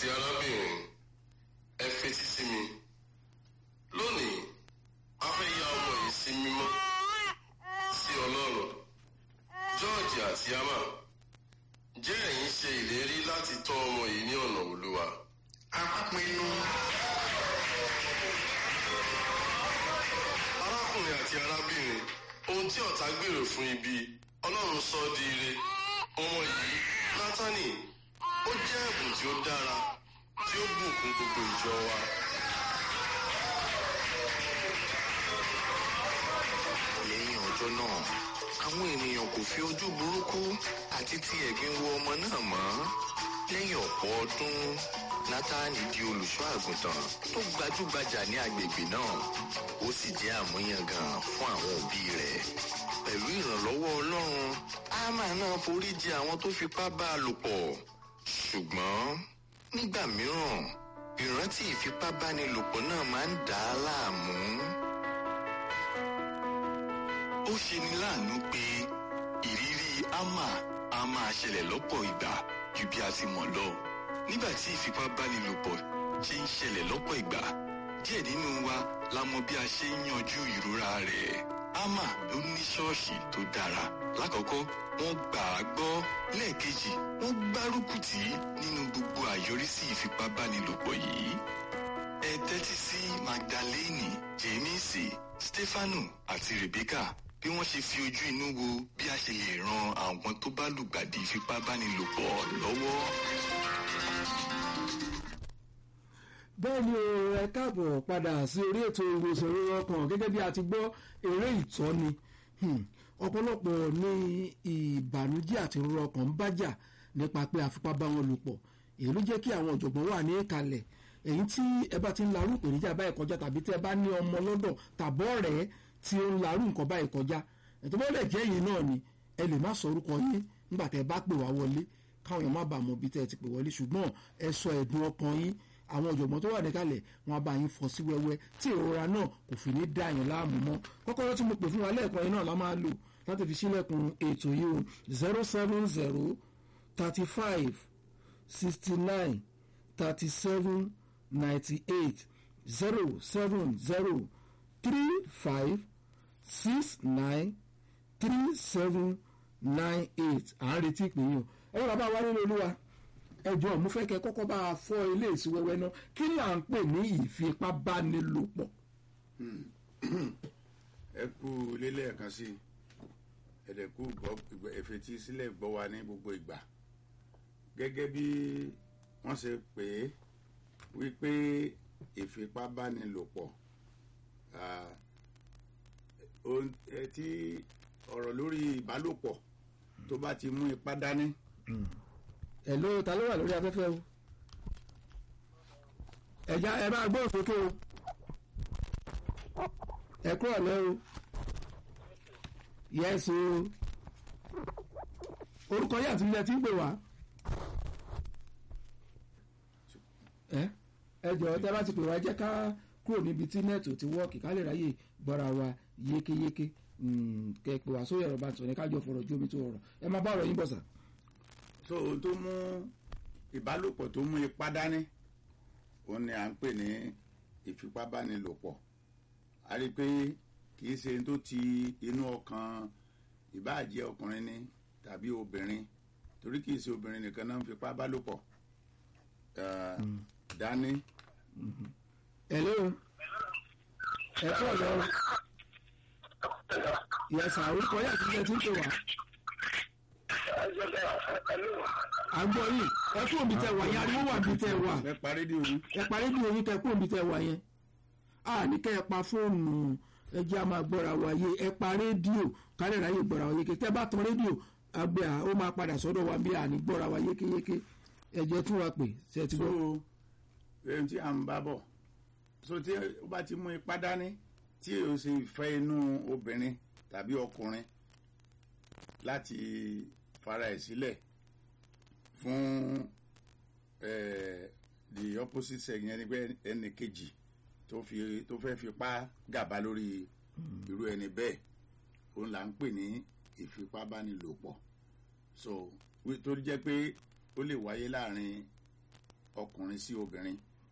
àti arábìnrin ẹ fetí sí mi lónìí a fẹ́ ya ọmọ yìí sí mímọ́ sí ọlọ́run george àti ama jẹ́ ẹ̀yin ṣe ìlérí láti tọ́ ọmọ yìí ní ọ̀nà olúwa. a pinnu. arákùnrin àti arábìnrin ohun tí ọ̀tá gbèrò fún ibi ọlọ́run sọ ọ́ di ire ọmọ yìí nátánì ó jẹ́ ẹ̀bùn tí ó dára tí ó bùkún gbogbo ìjọ wa. lẹ́yìn ọjọ́ náà àwọn ènìyàn kò fi ojú burúkú àti ti ẹ̀gbin wo ọmọ náà mọ́ lẹ́yìn ọ̀pọ̀ ọdún nátàní di olùṣọ́ àgùntàn tó gbajúgbajà ní agbègbè náà ó sì jẹ́ àmúyangàn fún àwọn òbí rẹ̀ pẹ̀lú ìrànlọ́wọ́ ọlọ́run ámà náà forí jì àwọn tó fipá bá a lò pọ̀ ṣùgbọ́n nígbà mìíràn ìrántí ìfipábánilòpọ̀ náà máa ń dà á láàmú ó ṣeni láàánú pé ìrírí ama a máa ṣẹlẹ̀ lọ́pọ̀ ìgbà ju bí a ti mọ̀ lọ. nígbà tí ìfipábánilòpọ̀ ṣe ń ṣẹlẹ̀ lọ́pọ̀ ìgbà díẹ̀ nínú wa la mọ bí a ṣe ń yanjú ìrora rẹ̀. ama ló ní ṣọ́ọ̀ṣì tó dára. lákọ̀ọ́kọ́ wọ́n gbà á gbọ́ lẹ́ẹ̀kejì wọ́n gbárùkù tì í nínú gbogbo àyọrísí ìfipábánilòpọ̀ yìí ẹ tẹ́tí sí magdalene jemisi stefanu àti rebecca bí wọ́n ṣe fi ojú inú wo bí a ṣe lè ran àwọn tó bá lùgbàdì ìfipábánilòpọ̀ lọ́wọ́. bẹ́ẹ̀ ni o ẹ káàbọ̀ padà sí orí ètò ìwòsàn ìrora ọkàn gẹ́gẹ́ bí a ti gbọ́ eré ìtọ́ni Hmm. ọ̀pọ̀lọpọ̀ ní ìbànújẹ́ àti ìrora ọkàn ń bájà nípa pé àfipá bá wọn lò pọ̀ èyí ló jẹ́ kí àwọn ọ̀jọ̀gbọ́n wà ní ìkàlẹ̀ èyí tí ẹ bá ti ń larú ìpèníjà báyìí kọjá tàbí tí ẹ bá ní ọmọ lọ́dọ̀ tàbọ̀ rẹ̀ tí ó ń larú nǹkan báyìí kọjá ètò bọ́lẹ̀ jẹ́ yìí náà ni ẹ lè má sọ orúkọ yín nígbà tẹ́ ẹ bá pè wá wọlé káwọn èèyàn má bàa mọ ibi tẹ́ ẹ ti pè wọlé ṣùgbọ́n ẹ sọ ẹ̀dùn ọkàn yín àwọn ọ̀jọ̀gbọ́n tó wà níkàlẹ̀ wọn á bá yín fọ́ sí wẹ́wẹ́ tí ìrora náà kò fi ní dá yín láàmú mọ́ kọ́kọ́rọ́ tí mo pè fún wa lẹ́ẹ̀kan yín náà la máa lò láti fi sílẹ̀kùn ètò yìí o zero seven zero thirty five sixty nine thirty seven ninety eight zero seven zero three five six nine three seven nine eight à ń retí ìpè yín o ẹ yóò bá wa nínú olúwa ẹ jọ̀ọ́ mo fẹ́ kẹ́ kọ́kọ́ bá a fọ́ ilé ìsíwẹ́wẹ́ náà kí là ń pè ní ìfipábánilòpọ̀. ẹ kú lélẹ́ẹ̀kan sí ẹ̀dẹ̀kú ẹ̀fẹ̀tì sílẹ̀ gbọ́ wa ní gbogbo ìgbà gẹ́gẹ́ bí wọ́n ṣe pè é wípé ìfipábánilòpọ̀ tí ọ̀rọ̀ lórí ìbálòpọ̀ tó bá ti mú ipá dání. ẹ̀ló ta ló wà lórí afẹ́fẹ́ o ẹ̀já ẹ máa gbóhùn sókè o ẹ kúrò lẹ́ o yẹ́sì o orúkọ yìí àti ilẹ̀ tí ń pè wá ẹ ẹ jọ̀ọ́ tẹ́ bá ti pè wá jẹ́ ká kúrò níbi tí nẹ́ẹ̀tì ò ti wọ́ọ̀kì ká lè ráyè gbọ́ra wa yékéyéké kẹ pè wá sórí ẹ̀rọ bá tọ̀ ní kájọ fọ̀rọ̀ ju omi tó rọrọ̀ ẹ máa bá ọ̀rọ̀ yín bọ̀ sà. so ohun tó mú ìbálòpọ̀ tó mú ipá dání òun ni à ń pè ní ìfipábánilòpọ̀ a rí i pé kì í ṣe tó ti inú ọkàn ìbáàjẹ́ ọkùnrin ni tàbí obìnrin torí kì í ṣe obìnrin nìkan náà ń fipá bálòpọ̀ dání. hello ẹ kọ́ ọ̀lọ́ yẹsà orúkọ yà ti jẹ tí ń pè wá. àgbọ̀ yìí ẹ kú òbí tẹ wà yẹn ariwo wà bí tẹ wà. ẹ parí di omi. ẹ parí di omi kẹ kú òbí tẹ wà yẹn. a ní kẹ́ ẹ pa fóònù ẹ jẹ́ a máa gbọ́ra wa yé ẹ pa rédíò kálẹ̀ ráyè gbọ́ra wa yéké tẹ́ bá tan rédíò àgbẹ̀ à ó máa padà sọ́dọ̀ wa bí a ní gbọ́ra wa yékéyéké ẹ jẹ́ tún wa pè ṣe ti so gbọ́. ohun tí à ń bá bọ̀ so tí ó bá ti mú ipá dání tí o sì fẹ́ inú obìnrin tàbí ọkùnrin láti fara ẹ̀ sílẹ̀ fún eh, the opposite sex yẹn ni pé ẹnì kejì tó fi tó fẹ́ fipá gàba lórí irú ẹni bẹ́ẹ̀ òun là ń pè ní ìfipábánilòpọ̀ so wí- tó jẹ́ pé ó lè wáyé láàrin ọkùnrin sí obìnrin